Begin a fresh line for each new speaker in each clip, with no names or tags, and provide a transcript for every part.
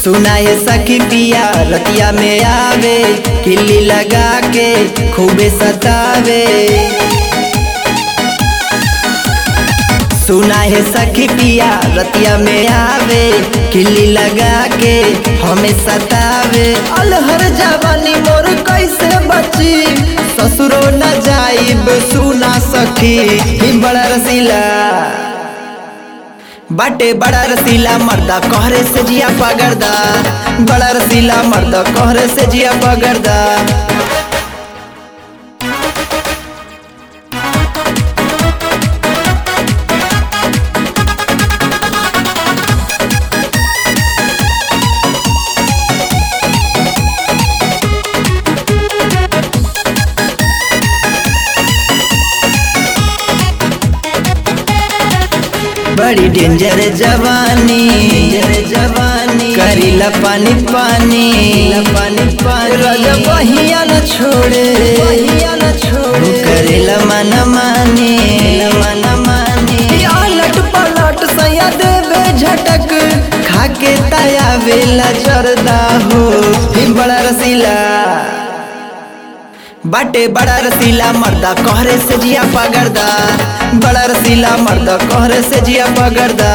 सुना है सखी पिया रतिया में आवे किल्ली लगा के खूबे सतावे सुना है सखी पिया रतिया में आवे किल्ली लगा के हमें सतावे अलहर जवानी मोर कैसे बची ससुरो न जाइब सुना सखी ही बड़ा रसीला बाटे बड़ा रसीला मर्दा कहरे से जिया पगरदा बड़ा रसीला मर्दा कहरे से जिया पगरदा बड़ी डेंजर जवानी जवानी करीला पानी पानी पानी पानी राजा बहिया न छोड़े बहिया न छोड़े करेला मन मानी मन मानी अलट पलट सया देवे झटक खाके ताया वेला जरदा हो ही बड़ा रसीला बाटे बड़ा रसीला मर्दा कहरे से जिया पगरदा बड़ा रसीला मर्दा कहरे से जिया पगरदा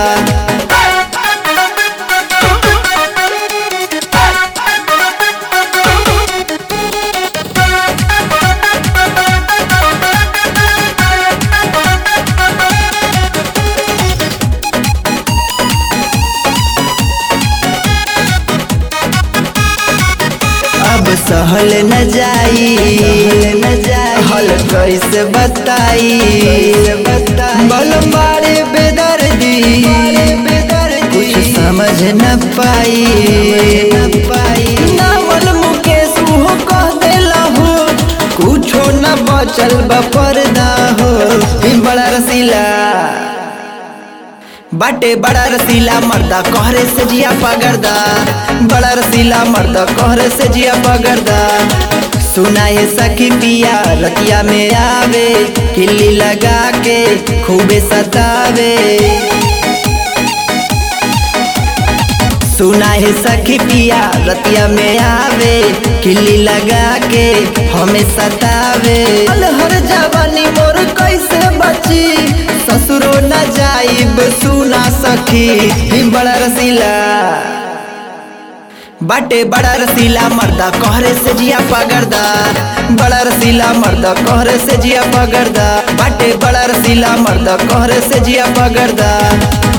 अब सहल न जाई न जाई हल कैसे बताई बल मारे बेदर्दी कुछ समझ न पाई न पाई नावल मुकेश हो कह देला हो कुछो न बचल बपर्दा हो ही बड़ा रसीला बाटे बड़ा रसीला मर्दा कहरे से जिया पगरदा बड़ा रसीला मर्दा कहरे से जिया पगरदा सुना है सखी पिया रतिया में आवे किल्ली लगा के खूबे सतावे सुना है सखी पिया रतिया में आवे किल्ली लगा के हमें सतावे अलहर जवानी मोर कैसे बची ससुरो न जाइब सुना सखी ही बड़ा रसीला बाटे बड़ा रसीला मर्दा कहरे से जिया पगरदा बड़ा रसीला मर्दा कहरे से जिया पगरदा बाटे बड़ा रसीला मर्दा कहरे से जिया पगरदा